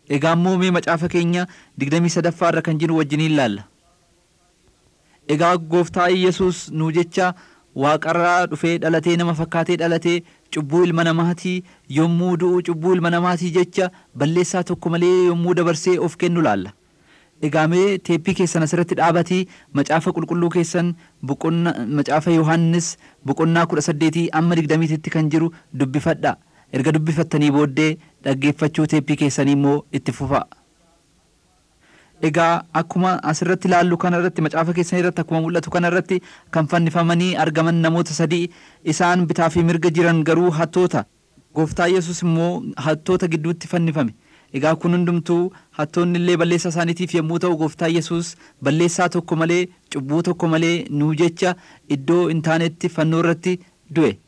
Egaa immoo mee macaafa keenya digdamii sadaffaa irra kan jiru wajjiniin ilaalla. Egaa gooftaa Yesuus nuu jecha waaqarraa dhufee dhalatee nama fakkaatee dhalatee cubbuu ilma namaatii yommuu du'u cubbuu ilma namaatii jecha balleessaa tokko malee yommuu dabarsee of kennu laalla. Egaa mee teeppii keessan asirratti dhaabatii macaafa qulqulluu keessan macaafa Yohaannis boqonnaa kudha saddeetii amma digdamiititti kan jiru dubbifadha. Erga dubbifattanii booddee dhaggeeffachuu teeppii keessanii immoo itti fufa. Egaa akkuma asirratti ilaallu kanarratti macaafa keessan irratti akkuma mul'atu kanarratti kan fannifamanii argaman namoota sadii isaan bitaa fi mirga jiran garuu hattoota. Gooftaa Yesuus immoo hattoota gidduutti fannifame. Egaa kun hundumtuu hattoonni illee balleessaa isaaniitiif yommuu ta'u gooftaa Yesuus balleessaa tokko malee cubbuu tokko malee nuu jecha iddoo hin taanetti fannoo irratti du'e.